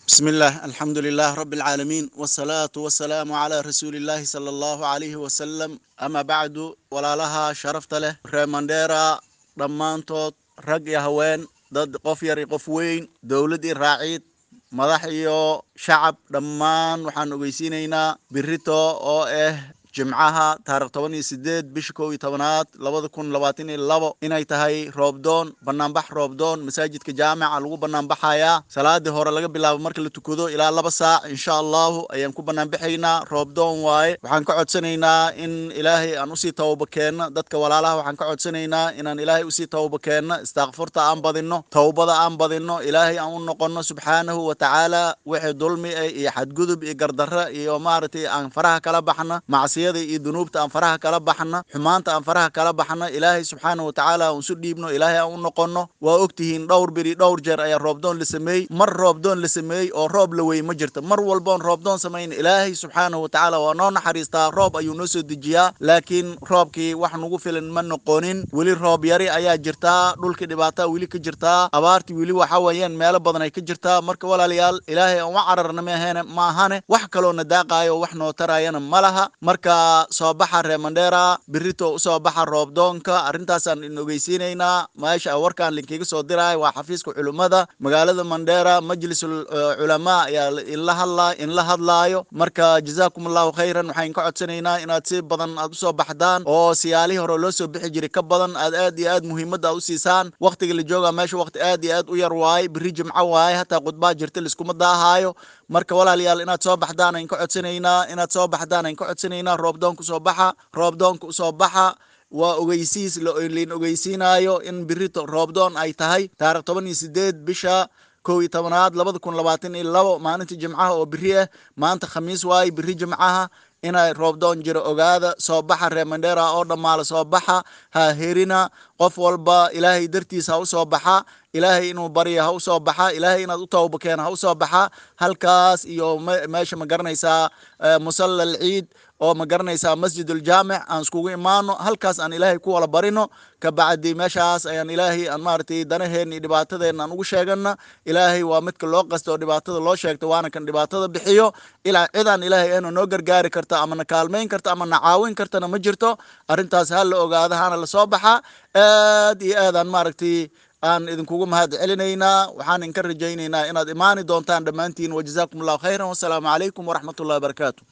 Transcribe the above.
بسم الله الحمد لله رب العالمين والصلاة والسلام على رسول الله صلى الله عليه وسلم أما بعد walaalaha sharafta leh reer mandheera dhammaantood rag iyo haween dad qof yar iyo qof weyn dowlad iyo raaciid madax iyo shacab dhammaan waxaan ogeysiinaynaa birito oo ah jimcaha taarikh toban iyo sideed bisha kow iyo tobanaad labada kun labaatan iyo labo inay tahay roobdoon banaanbax roobdoon masaajidka jaamica lagu banaanbaxayaa salaadii hore laga bilaabo marka la tukado ilaa laba saac insha allahu ayaan ku banaanbaxaynaa roobdoon waaye waxaan ka codsanaynaa in ilaahay aan usii tawaba keenno dadka walaalaha waxaan ka codsanaynaa inaan ilaahay usii tawaba keenno istakfurta aan badinno towbada aan badinno ilaahay aan u noqonno subxaanahu wa tacaala wixii dulmi ah iyo xadgudub iyo gardarro iyo maaragtay aan faraha kala baxno macsi iyo dunuubta aan faraha kala baxna xumaanta aan faraha kala baxna ilaahay subxaana wa tacaala aan isu dhiibno ilaahay aan u noqonno waa ogtihiin dhowr beri dhowr jeer ayaa roobdoon la sameeyey mar roobdoon la sameeyey oo roob la wey ma jirto mar walboon roobdoon samayn ilaahay subxaana wa tacaala waa noo naxariistaa roob ayuu noo soo dejiyaa laakiin roobkii wax nagu filan ma noqonin weli roob yari ayaa jirtaa dhulkii dhibaataa weli ka jirtaa abaartii weli waxa weeyaan meelo badan ay ka jirtaa marka walaalayaal ilaahay aan u cararna maahene maahane wax kaloo na daaqaayo wax noo taraayana ma laha marka soo baxa reer mandheera birito usoo baxa roobdoonka arrintaasaan in ogeysiinaynaa meesha warkaan linkiga soo diraay waa xafiiska culimmada magaalada mandheera majlisul culamaa ayaa inla hadlaa inla hadlaayo marka jazaakum allahu khayran waxaan ka codsanaynaa inaad si badan aad usoo baxdaan oo siyaalihii hore loo soo bixi jiray ka badan aad aad iyo aad muhiimadda aad u siisaan waktiga la jooga meesha wakti aad iyo aad u yar waaye biri jimco waaye hataa khudbaa jirta liskuma daahaayo marka walaalayaal inaad soo baxdaan ayn ka codsanaynaa inaad soo baxdaan ayn ka codsanaynaa roobdoonka usoo baxa roobdoonka usoo baxa waa ogeysiis lain ogeysiinaayo in birito roobdoon ay tahay taarikh toban iyo sideed bisha kow iyo tobanaad labada kun labaatan iyo labo maalinta jimcaha oo biri ah maanta khamiis waaye biri jimcaha inay roobdoon jiro ogaada soo baxa reer mandheera oo dhammaala soo baxa ha herina qof walba ilaahay dartiisa ha u soo baxa ilaahay inuu barya ha u soo baxa ilaahay inaad u tawba keena ha u soo baxa halkaas iyo meesha ma garanaysaa musalla alciid oo ma garanaysaa masjid uljaamic aan iskugu imaano halkaas aan ilaahay ku wala barino kabacdi meeshaas ayaan ilaahay aan maaragtay danaheenna iyo dhibaatadeenna aan ugu sheegana ilaahay waa midka loo qasta oo dhibaatada loo sheegta waana kan dhibaatada bixiyo ilaa cidaan ilaahay ahna noo gargaari karta ama na kaalmayn karta ama na caawin kartana ma jirto arrintaas ha la ogaada hana la soo baxa aad iyo aad aan maaragtay aan idinkugu mahad celinaynaa waxaan idinka rajaynaynaa inaad imaani doontaan dhammaantiin wajazaakum allahu khayran wasalaamu calaykum waraxmat ullahi wabarakaatu